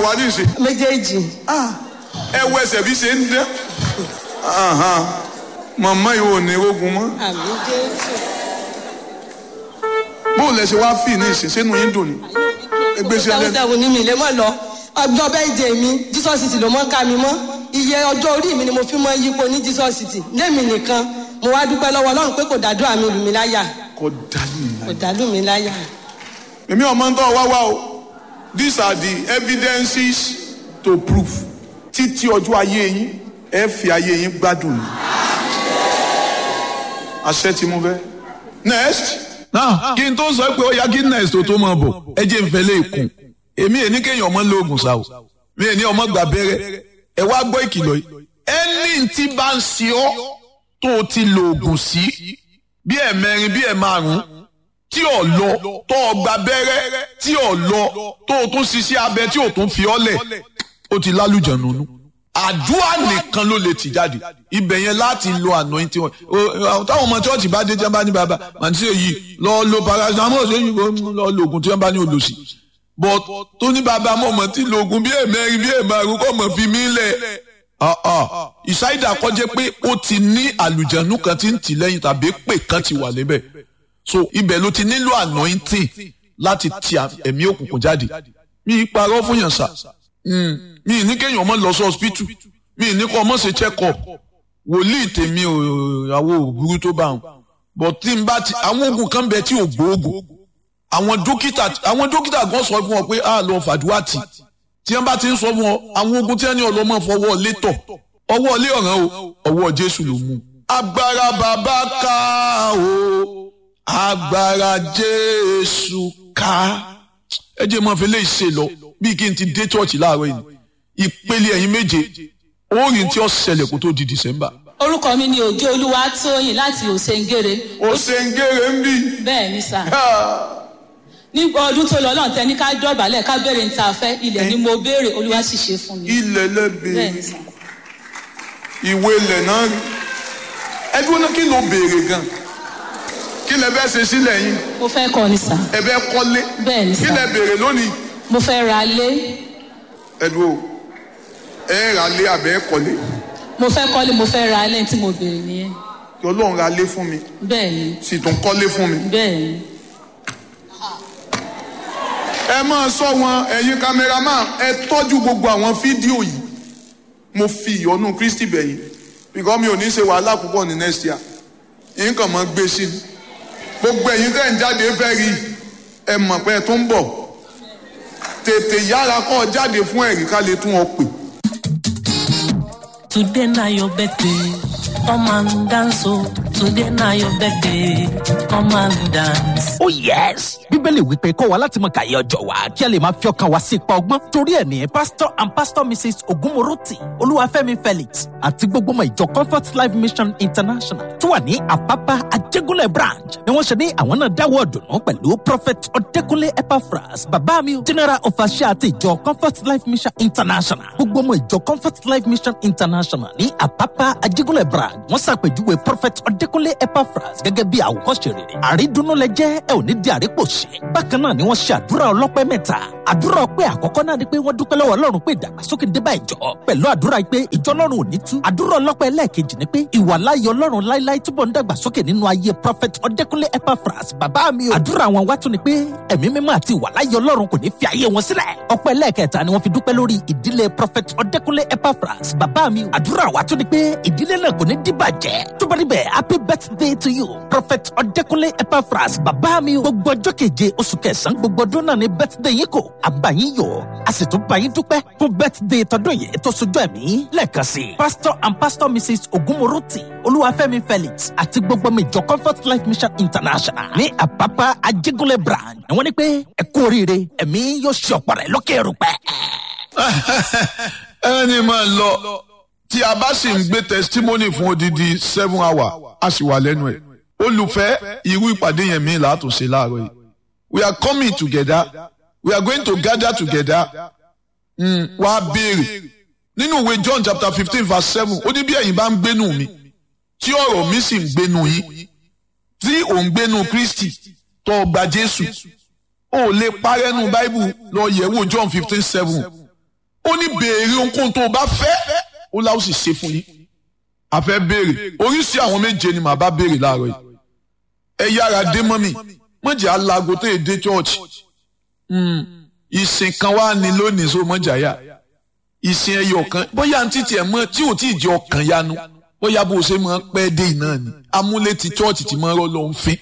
wá ní ìsìn méjèèjì ẹ wo ẹsẹ̀ bí ṣe ń dán Ahan. màmá yìí ò ní ogun mọ́ àmì jésù bóun lẹ ṣe wá fì ní ìsìn sínú yín dùn ní ẹgbẹ́ sí ẹlẹ́nu sẹ́wọ̀n ní mi lè mọ̀ lọ ọjọ́ bẹ́ẹ̀dẹ̀ mi jesus city ló mọ́ ká mi mọ́ iye ọjọ́ orí mi ni mo fi mọ́ yípo ní jesus city lémi nìkan mo wá dúpẹ́ lọ́wọ́ ọlọ́run pé kò dàdúrà mi lù mí láyà kò dání kò dàlù mí láyà. èmi ọmọ ń tọ́ wá wá o these are the evidences to prove títí ọjọ́ ayé yín ẹ fi ayé yín gbádùn ní àṣẹ tí mo fẹ́ next náà kí n tó sọ pé ó yá kí next tó tó máa bọ̀ ẹ jẹ́ n fẹ́ lè kún èmi èní kéèyàn ọmọ lóògùn sá o mi èní ọmọ gbà bẹ́rẹ́ ẹ wá gbọ́ ìkìlọ̀ yìí ẹni tí bá ń ṣe ọ́ tó o ti lo oògùn sí bí ẹ̀ mẹ́rin bí ẹ̀ márùn-ún tí ò lọ tó o gba bẹ́rẹ́ tí ò lọ tó o tún ṣiṣẹ́ abẹ tí o tún fi ọ́ lẹ̀ ó ti lálùjẹ̀ nínú àdúrà nìkan ló lè tì jáde ibẹ̀ yẹn láti lo anointing wọn O- táwọn ọmọ chọ́ọ̀chì bá dé tí wọ́n bá ní bàbá màtí èyí lọ lo paracetamol lẹ́yìn lọ lo oògùn tí wọ́n bá ní olùsí but tó ní bàbá mọ̀ mọ̀ tí lo oògùn bí ẹ̀mẹ́rin bí ẹ̀márùn kọ́ mọ̀ fi mí lẹ̀ Ah, ah. ìsáyidà kọjá pé ó ti ní àlùjẹ̀nù kan tí ń tì lẹ́yìn tàbí pè kan ti wà níbẹ̀ so ibẹ̀ ló ti nílò anointing láti ti à- ẹ̀mí òkùnkùn jáde mi ì parọ́ fún yàn sà Mm. mi ì ní kéèyàn ọmọ lọ sí hospital mi ì ní kó ọmọ ṣe check up wòlíì tèmi ò àwọ òbúrú tó bá wọn but tí n bá ti àwọn oògùn kan bẹ tí ò gbóògùn àwọn dókítà àwọn dókítà gan sọ fún ọ pé a lọ fàdúrà tì tí wọn bá ti ń sọ fún ọ àwọn oògùn tí wọn ní ọlọmọ fọwọ́ létọ̀ ọwọ́ ilé ọ̀ràn o ọwọ́ jésù ló mú. agbára bàbá ká o agbára jésù ká ẹ jẹ́ mọ́ fi lè ṣe lọ bí kí n ti dé chọ́ọ̀chì láàárọ̀ yìí ìpele ẹ̀yin méje orin tí ó ṣẹlẹ̀ kó tó di december. orúkọ mi ni òjò olúwa tóyìn láti òsèǹgèrè ó ṣe ń gèrè ń bì bẹ́ẹ̀ ni sà ní ọdún tó lọ lọ́n tẹ́ni ká dọ̀bálẹ̀ ká béèrè ní ta fẹ́ ilẹ̀ ni mo béèrè olúwa sì ṣe fún mi ilẹ̀ bẹ́ẹ̀ lẹ́bẹ̀ẹ́ ni sà ìwé ilẹ̀ náà rí ẹdún náà kí ló béèrè gan kí lẹ bẹ́ẹ̀ ṣe sílẹ̀ yín mo fẹ́ kọ́ ni sà ẹ bẹ́ẹ̀ kọ́lé bẹ́ẹ̀ ni kí sà lẹ béèrè lónìí mo fẹ́ ra lé ẹdún o ẹ rà lé àbẹ́ ẹ kọ́lé mo fẹ́ kọ́lé mo fẹ́ ra lẹ́yìn tí mo béèrè nìyẹn kí ọlọ́run ra lé fún mi bẹ́ẹ̀ ni sì tún kọ́lé fún mi. bẹ́ẹ̀ ni ẹ máa sọ wọn ẹ̀yin kámẹ́rámà ẹ tọ́jú gbogbo àwọn fídíò yìí mo fi ìyọnu kristi bẹ̀yìn bíkọ́ mi ò ní ṣe wàhálà púpọ̀ ní next year yín kàn máa gbé sí i gbogbo ẹ̀yin tẹ́ ń jáde fẹ́ rí ẹ mọ̀ pé ẹ tó ń bọ̀ tètè yára kọ́ ọ jáde fún ẹ̀rí ká lè tún ọ pè. Today na your birthday, come and dance oh. Today na your birthday, come and dance. Oh yes! Bíbélì wípé kọ́ wa láti mọ kàyé ọjọ́ wa kí a lè máa fi ọkàn wa sí ipa ọgbọ́n. Torí ẹ̀ ní Pastor and Pastor Mrs. Ogunmoroti Olúwafẹ́mi Felix àti gbogbo ọmọ ìjọ Comfort Life Mission International tó wà ní Àpápá Ajégúnlẹ̀ branch ni wọ́n ṣe ní àwọn náà dáwọ́ ọ̀dùnnú pẹ̀lú Prophet Ọdẹ́kúnlé Epaphras bàbá mi o General Overseer àti ìjọ Comfort Life Mission International. Gbogbo ọmọ ìjọ Comfort Life Mission International ní Àpápá Ajégúnlẹ̀ branch wọ́n ṣàpèjúwe Prophet Ọdẹ́kúnlé Epaphras gẹ́gẹ́ bí àwòkọ́ṣe rere. Àrídùnnú lẹ jẹ́ ẹ ò ní di àrípòṣe. Bákan náà ni wọ́n ṣe àdúrà ọlọ́pẹ́ mẹ́ta. Àdúrà ọpẹ́ àkọ́kọ́ náà ni pé wọ́n dúpẹ́ lọ́wọ́ Ọlọ́run pé ìdàgbàsókè dé bá ìjọ. Pẹ̀lú àdúrà pé ìjọ Ọlọ́run ò ní tú. Àdúrà ọlọ́pẹ́ ẹlẹ́ẹ̀kejì ni pé ìwà láyé Ọlọ́run láíláí túbọ̀ ń dàgbàsókè nínú ayé Prophet Ọdẹ́kúnlé Epaphras bàbá mi o. Àdúrà wọn wá tún ni pé ẹ̀mí mímọ́ àti ìwà láyé Ọlọ́run kò ní fi ayé wọn sílẹ̀. Ọpẹ́ ẹlẹ́ẹ̀kẹta ni wọ́n fi dúpẹ́ lórí ìdílé Prophet Ọdẹ́kúnlé Epaphras bàbá mi o. Àdúrà wá tún ni pé ìdílé náà kò ní dìbàjẹ́. Tó bá rí bẹ́ẹ̀ happy birthday to you Prophet Ọdẹ́kúnlé Epaphras bàbá mi o. Gbogbo ọjọ́ keje oṣù kẹsàn-án gbogbo ọdún náà ni birthday yín kò. Àbá yín yọ̀ a sì tún bá yín dúpẹ́ fún birthday tọdún yìí tó sojú ẹ̀mí lẹ́ẹ̀kan sí i. Pastor and Pastor Mrs. Ogunmoroti Olúwafẹ́mi Felix àti gbogbo ọmọ ìjọ Comfort Life Mission International ní Àpápá Ajégúnlẹ̀ branch ni wọ́n ní pé ẹ kú oríire ẹ̀mí yóò ṣe ọ̀pọ̀ rẹ̀ lókè erùpẹ̀. ẹni máa lọ tí a bá sì ń gbé testimony fún odidi seven hour a sì wà lẹ́nu ẹ̀ olùfẹ́ irú ìpàdé yẹn mi là á tún ṣe láàárọ̀ yìí we are coming together we are going to gather together mm, wá béèrè nínú ìwé John chapter fifteen verse seven ó ní bí ẹ̀yin bá ń gbénu mi tí ọ̀rọ̀ mi sì ń gbénu yín tí ò ń gbénu Kristi tó o gba Jésù o ò lè parẹ́nu Báíbù lọ yẹ̀wò John fifteen seven ó ní béèrè ohunkóhun tó o bá fẹ́ ó láwọn sì ṣe fún yín a fẹ́ béèrè oríṣi àwọn méje ni màá bá béèrè láàárọ̀ yìí ẹ yára dé mọ́ mi mọ̀jà alago tó yẹ dé church ìsìn kan wá ní lónìí so mọ̀jà yá ìsìn ẹyọ kan bóyá ní títí ẹ̀ mọ́ tí ò tí ì jẹ́ ọkàn yanu bóyá bó o ṣe máa pẹ́ dé iná ni amúlé ti church ti máa rọ́ lọ́hún fín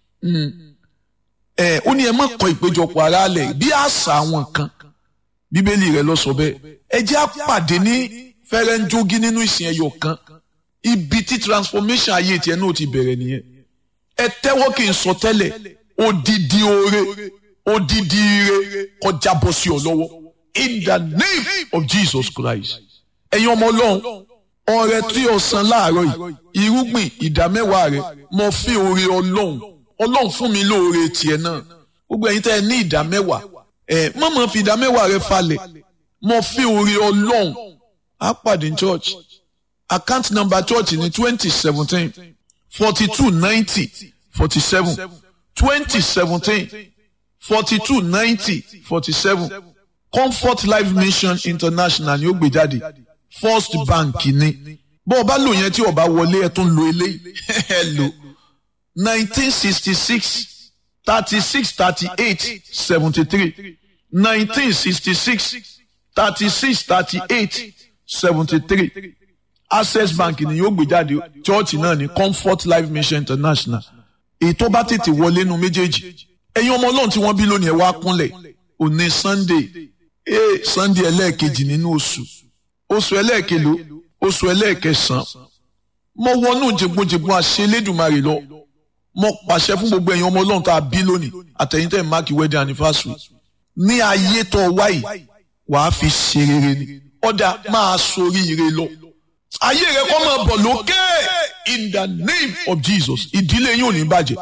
ẹ ó ní ẹ má kọ ìpéjọpọ̀ ara lẹ̀ bí àṣà àwọn kan bíbélì rẹ lọ sọ bẹ́ẹ̀ ẹ jẹ́ àpàdé ní fẹ́rẹ́ńjógí nínú ìsìn ẹyọ kan ibi tí transformation ayé tiẹ̀ náà ti bẹ̀rẹ̀ nìyẹn ẹ tẹ́wọ́ kí n sọ tẹ́lẹ̀ odidi oore odidi ire kọjá bọ́ sí ọ lọ́wọ́ in the name of Jesus Christ ẹ̀yin ọmọ ọlọ́run ọrẹ tí o san láàárọ̀ yìí irúgbìn ìdámẹ́wàá rẹ mo fi oore ọlọ́run ọlọ́run fún mi lóore tiẹ̀ náà gbogbo ẹ̀yin tẹ́ ẹ ní ìdámẹ́wàá ẹ mọ̀mọ́ fi ìdámẹ́wàá rẹ falẹ̀ mo fi oore ọlọ́run á pàdé church account number church ní twenty seventeen forty two ninety forty seven twenty seventeen forty two ninety forty seven comfort life mission international ni ó gbé jáde first bank ni bó o bá lò yẹn tí o bá wọlé ẹ tún lo eléyìí ẹ lò nineteen sixty six thirty six thirty eight seventy three nineteen sixty six thirty six thirty eight seventy three access bank ni yóò gbé jáde chọ́ọ̀chì náà ní comfort life mission international èyí tó bá tètè wọlé nu méjèèjì ẹ̀yin ọmọ ọlọ́run tí wọ́n bí lónìí ẹ̀ wá kúnlẹ̀ òní sunday ee sunday ẹlẹ́ẹ̀kejì nínú oṣù oṣù ẹlẹ́ẹ̀kelo oṣù ẹlẹ́ẹ̀kẹsàn-án mo wọnú jẹgbọ́njẹgbọ́n àṣelédùmarè lọ mo pàṣẹ fún gbogbo ẹ̀yin ọmọ ọlọ́run tá a bí lónìí àtẹ̀yìn tẹ̀ máàkì wedding anniversary ní ayé tó wáyì wàá fi ṣe rere ni ọ̀dà máa sorí ire lọ ayé rẹ kọ́ máa bọ̀ lókè in the name of Jesus ìdílé yín ò ní bàjẹ́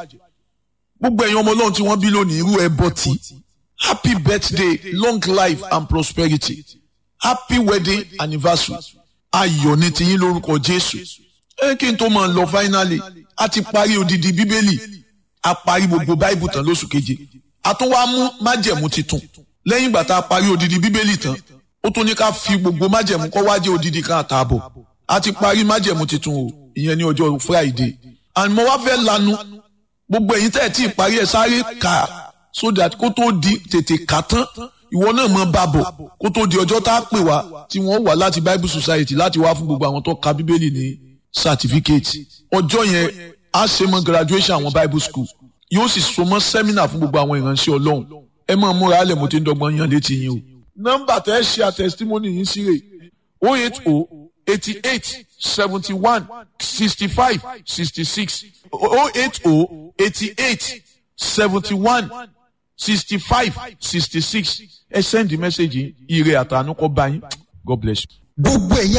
gbogbo ẹ̀yin ọmọ ọlọ́run tí wọ́n bí lónìí irú ẹbọ tí happy birthday long life and prosperity happy wedding anniversary ayọ̀ ní tiyín lórúkọ Jésù ẹ kí n tó máa lọ finally a ti parí odidi bíbélì a parí gbogbo báìbù tán lóṣù keje a tún wá mú májẹ̀mú titun lẹ́yìn ìgbà tá a parí odidi bíbélì tán ó tún ní ká fi gbogbo májẹ̀mú kọ́ wá jẹ́ odidi kan àtààbọ̀ a ti parí májẹ̀mú titun o ìyẹn ní ọjọ́ friday and mo wá fẹ́ lanu gbogbo ẹ̀yin tẹ́ ẹ̀ tí ì parí ẹ̀ sáré kà so that kó tó di tètè kà tán ìwọ náà mọ bá bọ̀ kó tó di ọjọ́ tá a pè wá tí wọ́n wà láti bible society láti wá fún gbogbo àwọn tó ka bíbélì ní certificate ọjọ́ yẹn a ṣe mọ graduation àwọn bible school yóò sì so mọ́ seminar fún gbogbo àwọn ìránṣẹ́ ọlọ́run ẹ máa múra alẹ́ mo ti ń dọ́gbọ́n yan létí yín o. nọ́mbà tẹ́ ẹ ṣe àtẹ̀sítímọ́nì yín sí rè o eight o eighty eight seventy one sixty five sixty six o eight o eighty eight seventy one sixty five sixty six ẹ send the message yìí ire àtànú kọ́ bá yín god bless you. gbogbo ẹ̀yin